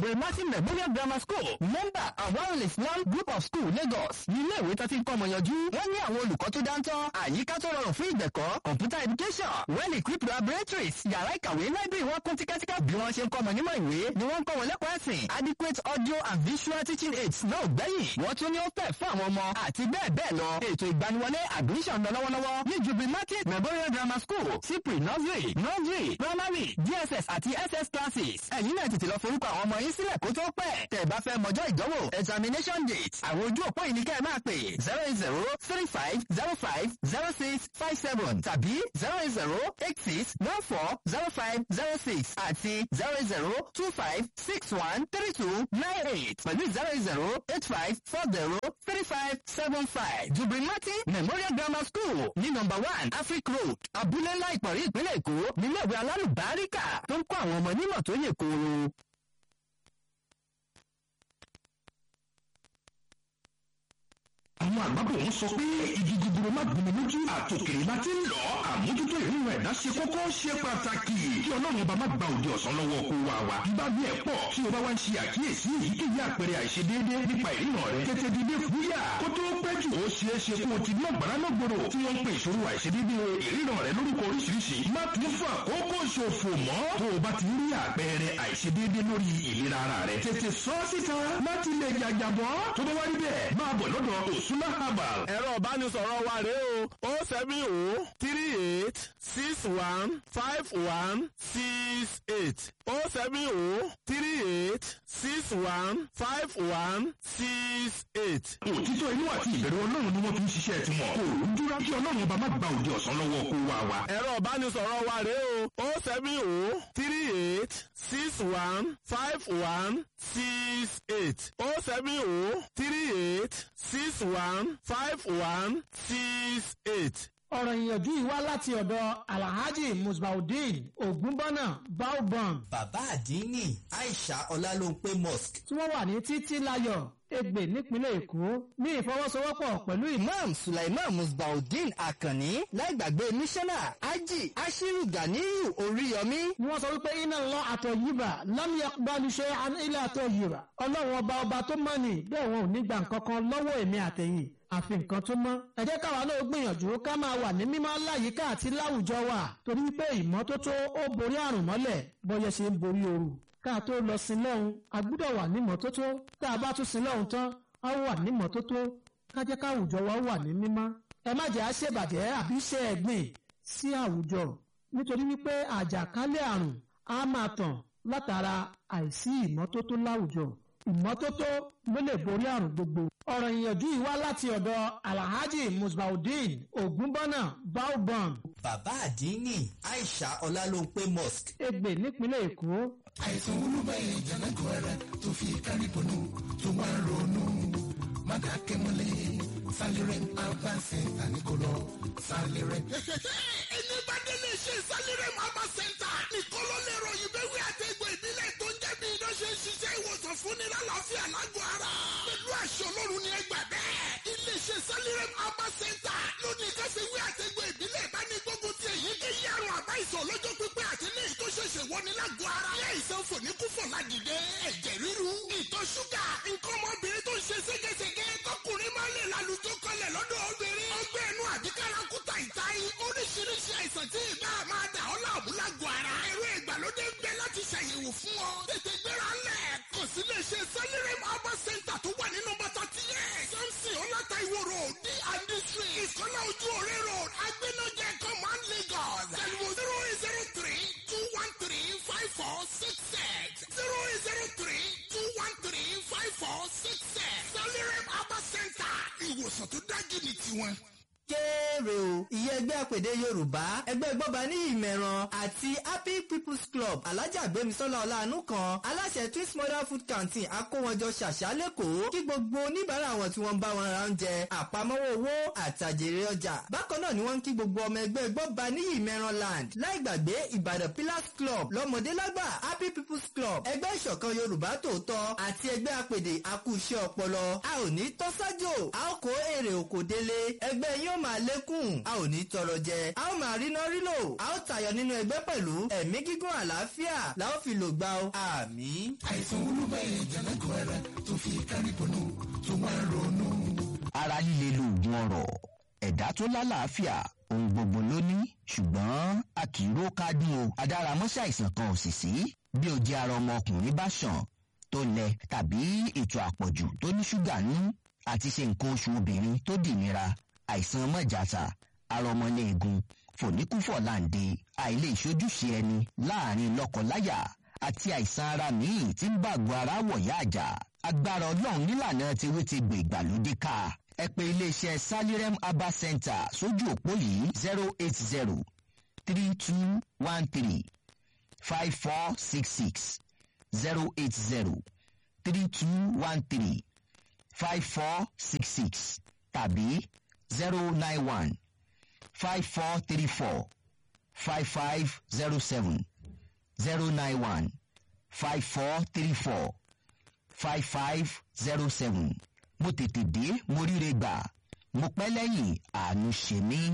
jubril martin memorial grammar school member awal islam group of school lagos ní ilé ìwé tó ti ń kọ́ ọmọ yanjú wọ́n ní àwọn olùkọ́ tó dáńtọ́ àyíká tó rọrùn fún ìgbẹ̀kọ́ computer education well equipped laboratories yàrá ìkàwé library wọn kún tíkẹ́tíkẹ́ bí wọ́n ṣe ń kọ́ ọmọ nímọ̀ ìwé ni wọ́n ń kọ́ wọn lẹ́kọ̀ọ́ ẹ̀sìn adequate audio and visual teaching aids náà ò gbẹ́yìn wọ́n tún ní ó pẹ̀ fún àwọn ọmọ àti bẹ́ẹ̀ bẹ́ẹ̀ lọ ètò ìgbaniwọlé admission lọ lọ́wọ́lọ́wọ́ ní jubril martin memorial grammar school cipri nursery nursery primary dss àti ss classes ẹ̀yin náà tètè lọ forúkọ àwọn ọmọ yín sílẹ̀ kó tó pẹ́ tẹ̀ bá fẹ́ mọjọ́ ìdánwò examination date àwọn ojú òpó yìí ni kẹ́ ẹ máa pè zero eight zero three five zero five zero six five seven tàbí zero eight zero eight six one four zero five zero six àti zero eight zero two five six one three two nine eight pẹ̀lú zero eight zero eight five four zero three five seven five jubril martin memorial grammar school ní number one afric road abúlé ńlá ìpọ̀rí ìpínlẹ̀ èkó nílé ìwé alálùbáríkà tó ń kọ́ àwọn ọmọ nímọ̀ tó yè kooro. àwọn àgbàbọ̀ ń sọ pé igi gogoro má gbomi lójú àtòkèrè láti ń lọ àmójútó ìrìnà ẹ̀dá ṣe kókó ṣe pàtàkì kí ọlọ́run ọba má gba òde ọ̀sán lọ́wọ́ kó wa wa bíbá bí ẹ̀ pọ̀ tí o bá wá ń ṣe àkíyèsí èyíkéyìí àpẹẹrẹ àìṣedéédé nípa ìrìnà rẹ tètè dìde fúyà kó tó pẹ́ jù ó ṣeé ṣe kó o ti ná gbàrà náà gbòòrò tí wọ́n ń pe ìṣòro àìṣedéédé ìrìnà rẹ lórúkọ oríṣiríṣi má tún fún àkókò ṣòfò mọ́ tó o bá ti rí àpẹẹrẹ àìṣedéédé lórí ìlera ara rẹ tètè sọ síta láti lè jàjàbọ́ tó bá wá rí bẹ́ẹ̀ máa bọ̀ lọ́dọ̀ òṣùlá herbal ẹ̀rọ ìbánisọ̀rọ̀ wa rèé o o seven o three eight six one five one six eight o seven o three eight six one five one six eight. òtítọ́ inú àti ìbẹ̀rù ọlọ́run ni wọ́n fi ń ṣiṣẹ́ tiwọn kò rújúra kí ọlọ́run ọba má gba òde ọ̀sán lọ́wọ́ kó wa wa. ẹ̀rọ ìbánisọ̀rọ̀ wa rèé o o seven o three eight six one five one six eight o seven o three eight six one five one six eight. ọ̀rọ̀ ìyànjú yìí wá láti ọ̀dọ̀ alhaji musbaudeen ogunbọ́nà baobam bàbá àdínní aisha ọlálóńpé mosque tí wọ́n wà ní títí láyọ̀ ègbè nípínlẹ̀ èkó ní ìfọwọ́sowọ́pọ̀ pẹ̀lú ìmọ̀ imam sulaiman musbaudeen akanni láìgbàgbé mísánná ají ashiru ganiyu oríyọmí ni wọ́n sọ wípé iná lọ àtọ̀ yìbà lámìyà gbalùṣe ilé àtọ̀ yìbà ọlọ́run ọba ọba tó mọ̀ ní bẹ́ẹ̀ wọn ò ní gbà nǹkan kan lọ́wọ́ èmi àtẹ̀yìn àfi nǹkan tó mọ́. ẹ jẹ́ káwa náà gbìyànjú ká máa wà ní mímọ́ láyìíká àti láwùjọ wa torí wípé ìmọ́tótó ó borí àrùn mọ́lẹ̀ bọ́yẹ ṣe ń borí ooru. ká tó lọ sin lọ́hùn a gbúdọ̀ wà ní mọ́tótó tá a bá tún sin lọ́hùn tán a wà ní mọ́tótó ká jẹ́ káwùjọ wa wà ní mímọ́. ẹ má jẹ́ àṣebàjẹ́ àbí ṣe ẹ̀gbìn sí àwùjọ nítorí wípé àjàkálẹ̀ àrùn á máa tàn látara àìsí ìmọ́tótó láwùjọ ìmọ́tótó ló lè borí àrùn gbogbo. ọ̀rọ̀ ìyànjú yìí wá láti ọ̀dọ̀ alhaji musbaudeen ogunbọ́nà baobam bàbá àdínní aisha ọlálóńpé mosque ègbè nípínlẹ̀ èkó. àìsàn olúbẹ̀yẹ jẹ̀nẹ́gọ̀ rẹ̀ tó fi kárí bọ̀nù tó wá ń ronú mádàkẹ́mọ́lẹ̀ sálẹ̀rẹ̀ àbáṣe àníkọ́lọ́ sálẹ̀rẹ̀. ẹni bá délé ṣe sálẹ̀rẹ̀ mama center nìkan ló lè ròyìn bẹ́wí àtẹ̀gbọ́ ìbílẹ̀ tó ń jẹ́ bí iná ṣe ń ṣiṣẹ́ ìwòsàn fúnni lálàáfíà lágọ̀ ara. pẹ̀lú àṣọ ọlọ́run ni ẹ gbà bẹ́ẹ̀. iléeṣẹ́ sálẹ̀rẹ̀ mama center lónìí kẹsìwé àtẹ̀gbọ́ ìbílẹ̀ bá ní gbógun ti èyí kéyìí àrùn àbá ìsọ̀ lọ́jọ́ pípẹ́ àti ní èyí tó ṣẹ̀ṣẹ̀ wọni lágọ̀ ara. ilé ìsàn fòníkúfọ̀ ládìde ẹ̀jẹ̀ ríru ìtọ̀ ṣúgà nǹkan ọmọbìnrin tó ń ṣe ségesège tọkùnrin máa ń lè lálùjọ kọlẹ̀ lọ́dọ̀ obìnrin. ọgbẹ́ ẹnu àbí kárakúta ìtayín oríṣiríṣi àìsàn tí ìbá máa dà ọ́ láàmú lágọ̀ ara. ẹ̀rọ ìgbàlódé ń bẹ láti ṣàyẹ̀wò fún ọ. tètè gbéra ńlẹ̀ kò sí lè ṣe sẹ́lẹ̀rẹ̀ mọ́bà center tó wà nínú bàtà tiẹ̀. samson ọláta ìwò road d and street ìkọ́lá ojú òré road agbẹ́nọ́jẹ command lagos. tẹlifu zero eight zero three two one three five four six six zero eight zero three two one three five four six six. sẹ́lẹ̀rẹ̀ mọ́bà center ìwòsàn tó dájú ní tiwọn kéré o ìyẹn ẹgbẹ́ àpèdè yorùbá ẹgbẹ́ gbọ́ba ní ìmẹ̀ràn àti happy people's club alájà gbémisọ́lá ọ̀làánú kan aláṣẹ twins modern food canteen akówọjọ ṣàṣà lẹ́kọ̀ọ́ kí gbogbo oníbàárà wọn tí wọ́n bá wọn ra oúnjẹ àpamọ́wọ́ owó àtàjèrè ọjà bákan náà ni wọ́n ń kí gbogbo ọmọ ẹgbẹ́ gbọ́ba ní ìmẹ̀ràn land láì gbàgbé ìbàdàn pillars club lọ́mọdé lágbà happy people's club ẹgbẹ́ ìṣọ̀kan yorùbá tòótọ́ àti ẹgbẹ́ àpèdè akúṣẹ́ ọpọlọ a ò ní tọ́sájò a ó kó èrè òkò délé ẹgbẹ́ yóò máa lékún lékún a ò ní tọrọ jẹ a ó máa rí náà rí lò a ó tayọ nínú ẹgbẹ́ pẹ̀lú ẹ̀mí gígùn àlàáfíà la ó fi lò gbà o àmín. àìsàn olúmọ̀yẹ jẹ̀lẹ́gọ̀ ẹ̀rẹ́ tó fi kárí bọ̀nù tó wá ń ronú. ara líle lóògùn ọ̀rọ̀ ẹ̀dá tó lálàáfíà ohun gbogbo ló ní ṣùgbọ́n a kì í ró kádùn o adáramọ́ṣẹ́ àìsàn kan ò sì sí bí o jẹ́ ara ọmọkùnrin bá ṣàn tó lẹ tàbí ètò àpọ̀jù tó ní ṣúgà nú àti ṣe nǹkan oṣù obìnrin tó dìnira àìsàn mọ̀jàsà ara ọmọléegun fòníkúfọ̀láǹde àìlè ìṣojúṣe ẹni láàrin lọ́kọláya àti àìsàn ara míì tí ń bàgọ́ ara wọ̀yá àjà agbára ọlọ́run nílànà tiwé ti gbè ìgbàlódé ká ẹ pè iléeṣẹ́ salirem herbal center sójú òpó yìí zero eight zero three two one three five four six six zero eight zero three two one three five four six six tàbí zero nine one five four three four five five zero seven zero nine one five four three four five five zero seven mo tètè dé mo ríre gbà mo pẹ́ lẹ́yìn àánú ṣe mí.